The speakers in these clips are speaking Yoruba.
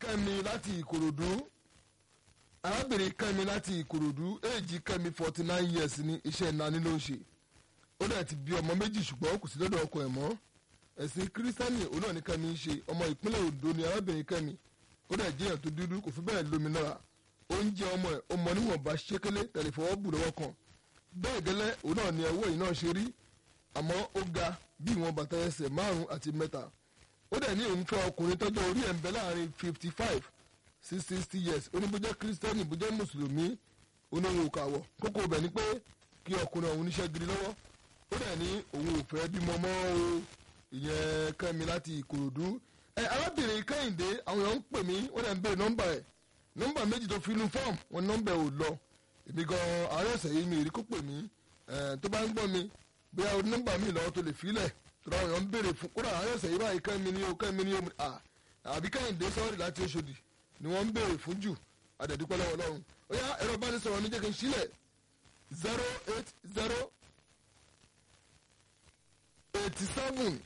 kẹ́mi láti ìkòròdú arábìnrin kẹ́mi láti ìkòròdú èjì kẹ́mi forty nine years ní iṣẹ́ ìnáni ló ń ṣe ó dẹ̀ ti bí ọmọ méjì ṣùgbọ́n kò sí lọ́dọ̀ ọkọ ẹ̀ mọ́ ẹ̀sìn kírísítánì òun náà ní kẹ́mi ń ṣe ọmọ ìpínlẹ̀ Ondo ni arábìnrin kẹ́mi ó dẹ̀ jẹ́ èèyàn tó dúdú kò fi bẹ́ẹ̀ lómi náà oúnjẹ ọmọ ẹ̀ ọmọ níwọ̀nba ṣékélé tẹ̀lé fọwọ́ bù lọ́wọ́ kan bẹ́ẹ̀ gẹ́lẹ́ òun náà ni ọwọ́ yìí náà ṣe rí àmọ́ ó ga bí ìwọ̀n bàtà ẹsẹ̀ márùn-ún àti mẹ́ta ó dẹ̀ ní òun fẹ́ ọkùnrin tọ́jọ́ orí ẹ̀ ń bẹ láàrin fifty five sí sixty years oníbójẹ́ kírísítẹ́nì bójẹ́ mùsùlùmí oníwò kàwọ̀ kókó bẹ̀ ni pé kí ọkùnrin ọ̀hún níṣẹ́ gidi lọ́wọ́ ó dẹ̀ ní òun ò fẹ́ bímọ mọ́ o ìyẹn kẹ́mi láti ìkòròdú ẹ arábìnrin kẹ́hìndé àwọn èèyàn ń pè mí wọ́n dẹ̀ ń béèrè nọ́mbà ẹ̀ nọ́mbà méjì tó fi inú fọ́ọ̀mù wọn nọ́mbà ẹ̀ ò lọ èmi gan àárẹ̀ ọ̀sẹ̀ yìí mi ò rí kó pè mí tó bá ń gbọ́ mi bóyá o nọ́mbà mi lọ́wọ́ tó lè filẹ̀ tó dáwọn èèyàn ń béèrè fún kódà àárẹ̀ ọ̀sẹ̀ yìí báyìí kẹ́mi ni o kẹ́mi ni o àbí kẹ́hìndé sọ́ọ̀rì láti Òṣòdì ni wọ́n ń béèrè fún jù adẹ̀dúpẹ́ lọ́wọ́ Ọlọ́run ó yá ẹ̀rọ ìbánisọ̀rọ̀ mi jẹ́ kí n sílẹ̀ zero eight zero eighty seven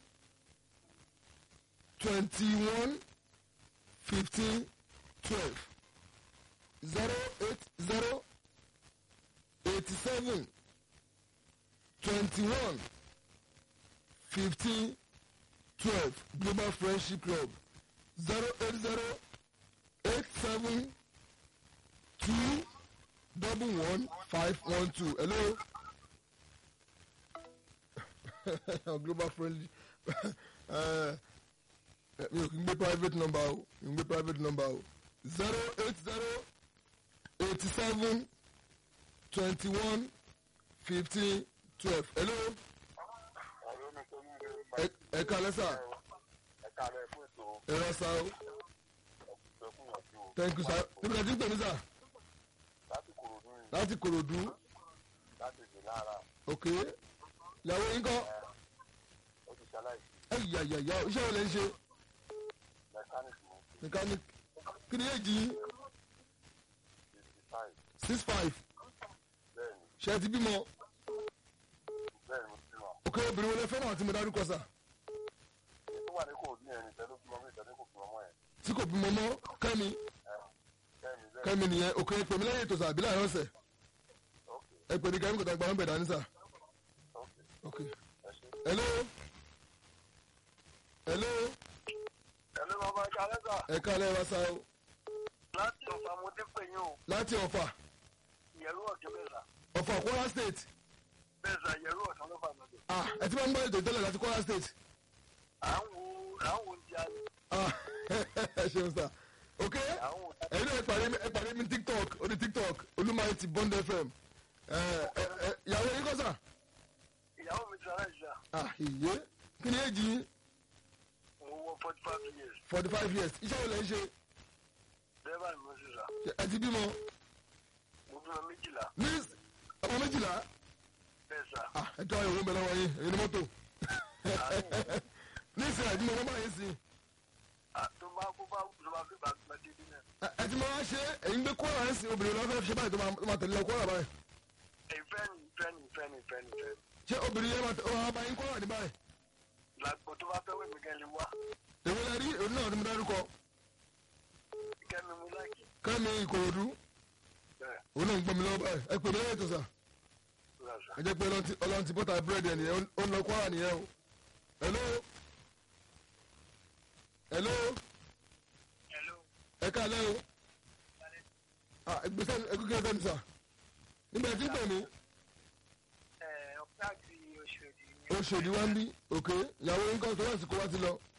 twenty one fifteen twelve zero eight zero eighty seven twenty one fifteen twelve Global Friendship Club zero eight zero eight seven two double one five one two hello global friendly mi ò kí n gbé private number o mi ò gbé private number o zero eight zero eighty seven twenty one fifteen twelve hello ẹ kálẹ́ sà ẹ rà sà o thank you sir níbi láti ń pè mí sà láti kòròdú ok ìyàwó yín kọ́ ẹ̀yàyàyà iṣẹ́ wo lẹ ń ṣe mechanic kí ni èjì yín six five ṣe ti bímọ ok obìnrin wo lẹ fẹ́ràn àti mo dárúkọ sà tí kò bímọ mọ́ kẹ́mi kẹ́mi nìyẹn ok ẹ pè mí lẹ́yìn ètò sà àbí láàrin ọ̀sẹ̀ ẹ pè ní kẹ́mi kò tá gba nọ́mbà dání sà ok hello hello Ẹ̀lú bàbá ẹja lẹ́sà. ẹ kálẹ̀ wá sá o Láti ọ̀fà mo dé pè yín o. láti ọ̀fà Ìyẹ̀rú ọ̀dọ́ bẹ́ẹ̀sà. ọ̀fà Kwara state Bẹ́ẹ̀sà ìyẹ̀rú ọ̀dọ́ ló fà lọ́dọ̀. ah ẹ ti máa ń gbọ́ ètò ìtẹ́lẹ̀ láti Kwara state À ń wo à ń wo oúnjẹ alẹ́. ah ẹ ṣeun sà ok À ń wo ẹ̀yin náà ẹ pàdé mi ẹ pàdé mi tiktok orí tiktok olúmọ̀ọ́ ti bond fm ẹ ẹ ẹ ìyàwó yín kọ́ sà ìyàwó mi sara ìṣá. ah ìyé kí ni èjì yín Mo wọ forty five years. forty five years iṣẹ́ wo lẹ ń ṣe Dẹ́rẹ́bà ni mo ṣe sà. ẹ ti bímọ Mo bímọ méjìlá. ní ọmọ méjìlá Bẹ́ẹ̀sà. ah ẹ tọ́ ìwé ń bẹ lọ́wọ́ yín èyí ni mọ́tò ní ìsìn àti mo bá yín sí Tó bá kó bá tó bá fi bàtà dé bí náà. ẹ ti máa ṣe ẹ̀yin gbé kóra ẹ̀ sí obìnrin lọ́fẹ́ ṣe báyìí tó máa- tó máa tẹ̀lé lọ kóra báyìí Ìfẹ́ ni ìfẹ́ ni ìfẹ́ ni ìfẹ́ ni ìfẹ́ ni. ṣé obìnrin yẹn máa tẹ ọ̀hún abayín kóra ní báyìí Làgbo tó bá fẹ́ wẹ̀mí kẹ́lẹ́ wá. èwo lẹ rí èwo náà ni mo dárúkọ Kẹ́mi mú láìkì. kẹ́mi ìkòròdú Bẹ́ẹ̀ òun náà ń gbọ́ mi lọ́wọ́ báyìí ẹ pè mí lẹ́yìn tó sà lọ́sà. ẹ jẹ́ pé ọlọ́run ti- ọlọ́run ti bọ́tà búrẹ́dì ẹ̀ nìyẹn ó ń lọ kóra nìyẹn o hello hello Hello. ẹ káalẹ́ o ah ẹgbẹ́sẹ̀ ẹgbẹ́ sẹ́ni sà nígbà tí ń pè mí Ọ̀pẹ́ àti Oṣòdì ni. oṣòdì wá ń bí òkè ìyàwó yín kọ́ tó lásìkò wá ti lọ